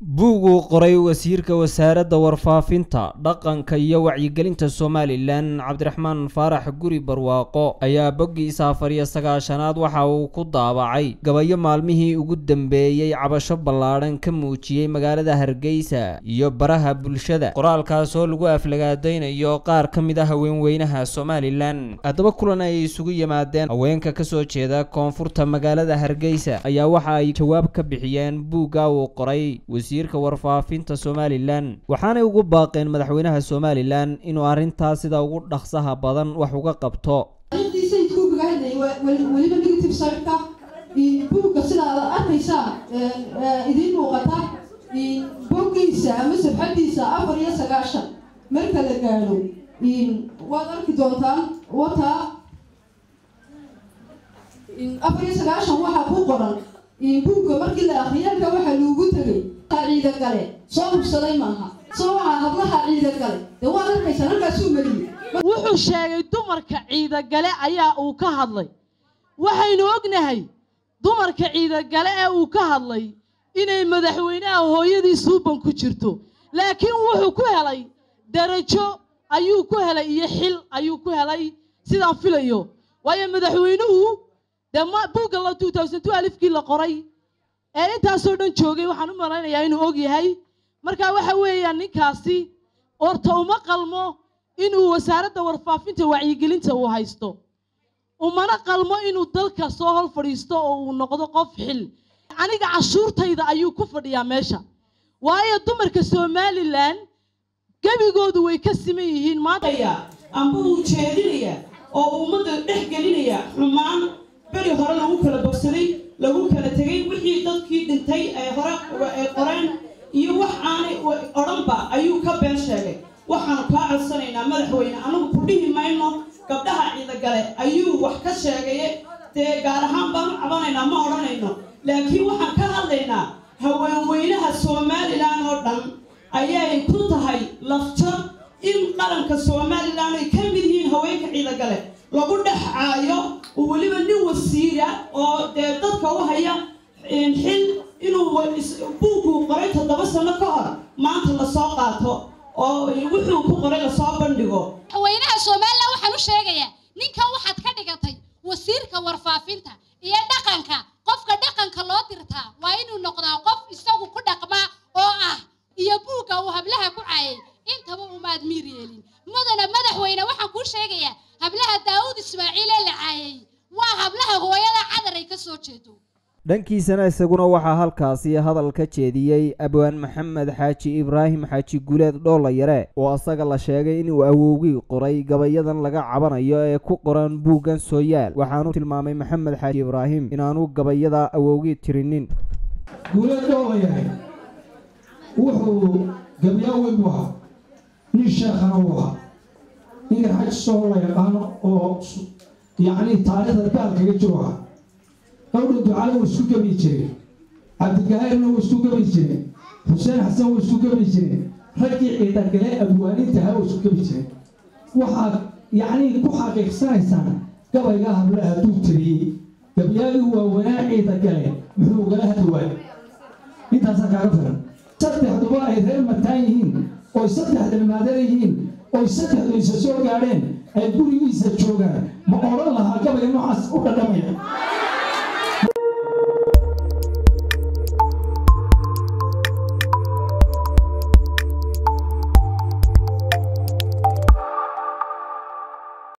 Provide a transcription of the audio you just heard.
buug uu qoray wasiirka wasaaradda warfaafinta dhaqanka iyo wacyigelinta somalilan cabdiraxmaan faarax guri barwaaqo ayaa boggiisa afar iyo sagaashanaad waxa uu ku daabacay gabayo maalmihii ugu dambeeyey cabasho ballaadhan ka muujiyey magaalada hargeysa iyo baraha bulshada qoraalkaas oo lagu aflagaadaynayo qaar ka mid a haweenweynaha somalilan haddaba kulan ay isugu yimaadeen haweenka kasoo jeeda koonfurta magaalada hargeysa ayaa waxa ay jawaab ka bixiyeen buugga uu qoray wasiirka warfaafinta somalilan waxaanay ugu baaqeen madaxweynaha somalilan inuu arrintaas sida ugu dhaqsaha badan wax uga qabto sayidkuugaga hadlayay weliba negative sirka buugga sida aad arkaysaa idiin muuqata boggiisa ama safxadiisa afar iyo sagaashan marka la gaadho waad arki doontaan wataa afar iyo sagaashan waxaa ku qoran buugga markii la akriyaalka waxaa loogu tegay ciida gale soo hubsaday maaha soo waxaa hablaha ciida gale dee waad arkaysaa halkaasuu mariyey wuxuu sheegay dumarka ciidagale ayaa uu ka hadlay waxaynu ognahay dumarka ciidagale ee uu ka hadlay inay madaxweynaha hooyadii suuban ku jirto laakiin wuxuu ku helay darajo ayuu ku helay iyo xil ayuu ku helay sidaan filayo waayo madaxweynuhu dee buugga la two thousand two alifkii la qoray ee intaasoo dhan joogay waxaan u malaynayaa inuu og yahay marka waxa weeyaan ninkaasi orta uma qalmo inuu wasaaradda warfaafinta wacyigelinta uu haysto umana qalmo inuu dalka soo hol fadhiisto oo uu noqdo qof xil aniga cashuurtayda ayuu ku fadhiyaa meesha waayo dumarka somalilan gebigoodu way ka siman yihiin maanta amba uu jeedinaya oo ummadda dhex gelinaya xumaan beri hore lagu kala bogsaday lagu kala tegay wixii dadkii dhintay ee hore ay qoreen iyo wax aanay odhanba ayuu ka been sheegay waxaanu kaa codsanaynaa madaxweyne anagu ku dhihi mayno gabdhaha ciidagale ayuu wax ka sheegaye dee gaar ahaan baan u cabanaynaa ma odhanayno laakiin waxaan ka hadlaynaa haweenweynaha somalilan oo dhan ayay ku tahay lafjar in qaranka somalilan ay ka mid yihiin haweenka ciidagale lagu dhex caayo oo weliba nin wasiira oo dee dadka u haya xil inuu buuguu qoray toddoba sano ka hor maanta lasoo qaato oo wuxuu ku qoray lasoo bandhigo madaxweynaha somalilan waxaan u sheegayaa ninkan waxaad ka dhigatay wasiirka warfaafinta iyo dhaqanka qofka dhaqanka loo dirtaa waa inuu noqdaa qof isagu ku dhaqmaa oo ah iyo buugga uu hablaha ku caayay intaba umaad miir yeelin mudana madaxweyne waxaan kuu sheegayaa hablaha daawud ismaaciil ee la caayay waa hablaha hooyada cadar ay ka soo jeedo dhankiisana isaguna waxaa halkaasi hadal ka jeediyey abwaan maxamed xaaji ibraahim xaaji guleed dhoolayare oo asaga la sheegay inuu awowgii qoray gabayadan laga cabanayo ee ku qoran buuggan sooyaal waxaanu tilmaamay maxamed xaaji ibraahim inaanu gabayada awowgii tirinin guuleed dhoolayahay wuxuu gabyaa weyn u ahaa nin sheekhana u ahaa ninka xaj soo la yaqaano oo yacni taariikhda gaalkaga jiro ahaa dhowdha ducale wuu isku gabi jireen cabdigahayrna wuu isku gabi jireen xuseen xasan wuu isku gabi jireen raggii ciidagale abwaanintaha wuu isku gabi jireen waxaad yacnii ku xaqiiqsanaysaan gabayga habla hadduu tiriyey gabyaagii waawanaa ciidagale muxuu ugala hadli waayay intaasaa kaaga filan saddexduba ay reer mataan yihiin oy saddexda dhimaadan yihiin oy saddexdu isa soo gaadheen ay gurigiisa joogaan ma odhan lahaa gabaya noocaas u dhadhamaya